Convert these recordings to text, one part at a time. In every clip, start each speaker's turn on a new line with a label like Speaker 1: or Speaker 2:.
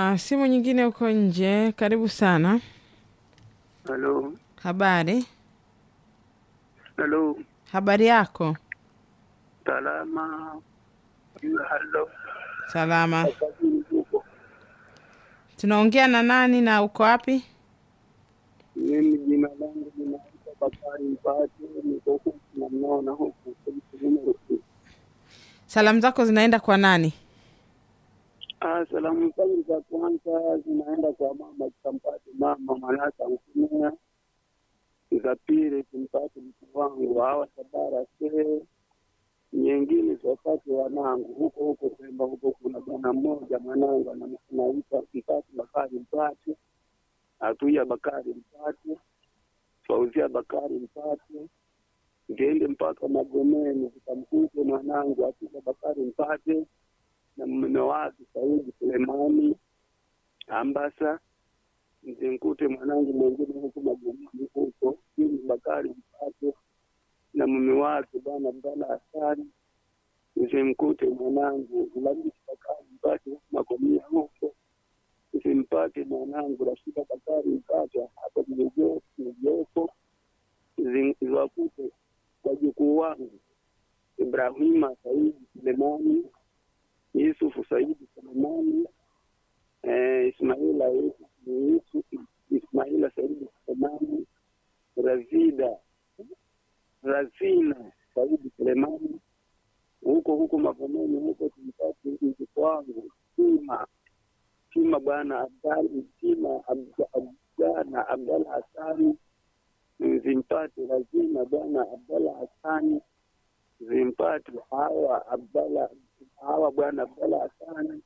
Speaker 1: Kuna simu nyingine huko nje. Karibu sana.
Speaker 2: Halo,
Speaker 1: Habari,
Speaker 2: halo,
Speaker 1: habari yako?
Speaker 2: salama. Halo,
Speaker 1: Salama.
Speaker 2: kazini huko.
Speaker 1: Tunaongea na nani na uko wapi?
Speaker 2: Mimi jina langu linaitwa Bakari Mpate, niko huku namnaona huku numero
Speaker 1: Salamu zako zinaenda kwa nani?
Speaker 2: Ah, salamu zangu za kwanza zinaenda kwa mama Kampati, mama Manasa Mkumia. Za pili simpati mtu wangu hawa Sabara Shehe. Nyingine tuwapate wanangu huko huko Pemba, huko kuna bwana mmoja mwanangu ana- anaitwa Mpati Bakari Mpati, Atuia Bakari Mpati, Fauzia Bakari Mpati. Ngeende mpaka Magomeni zikamkute mwanangu Atuia Bakari Mpati na mume wake Saidi Sulemani Ambasa, mzimkute mwanangu mwingine huku Magomeni huko Jini Bakari Mpate na mume wake bwana Abdalla Hasani, mzimkute mwanangu Lamisi Bakari Mpate huku Magomeni huko, msimpate mwanangu Rashida Bakari Mpate hapa Nijoko, ziwakute wajukuu wangu Ibrahima Saidi Sulemani Yusufu Saidi Sulemani, eh, Ismaila Yusuf Ismaila Saidi Sulemani, Razida Razina Saidi Sulemani, huko huko Magomeni huko tumpate mtoto wangu Sima Sima bwana Abdali Sima Abdana Abdala Hasani, zimpate Razina bwana Abdala Hasani, zimpate hawa Abdala hawa bwana Abdalla Hasani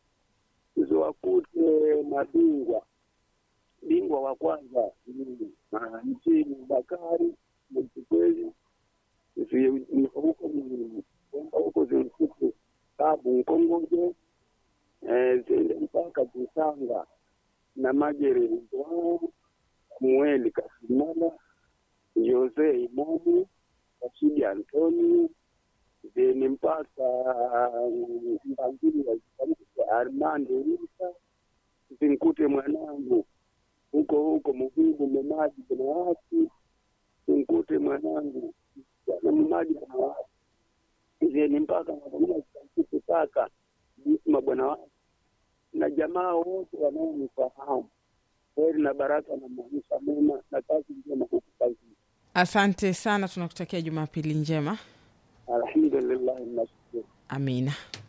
Speaker 2: ziwakute mabingwa. Bingwa wa kwanza ni ah, nchini Bakari Mchikwezi, zi- ni huko ni- kwenda huko zimkute Babu Nkongoje, eh, ziende mpaka Kisanga na Majere Ndwao, Samueli Kasimala, Jose Imamu, Rashidi Antoni, zeni mpaka mbangili wa Armando Risa, zinkute mwanangu huko huko Muhibu Memaji kuna watu, zinkute mwanangu na Memaji kuna watu, zeni mpaka Magamia zikamkute kaka Jisma bwana wake na jamaa wote wanaonifahamu. Heri na baraka na maisha mema na kazi njema huku kazini.
Speaker 1: Asante sana, tunakutakia Jumapili njema.
Speaker 2: Alhamdulillah, nashukuru.
Speaker 1: Amina.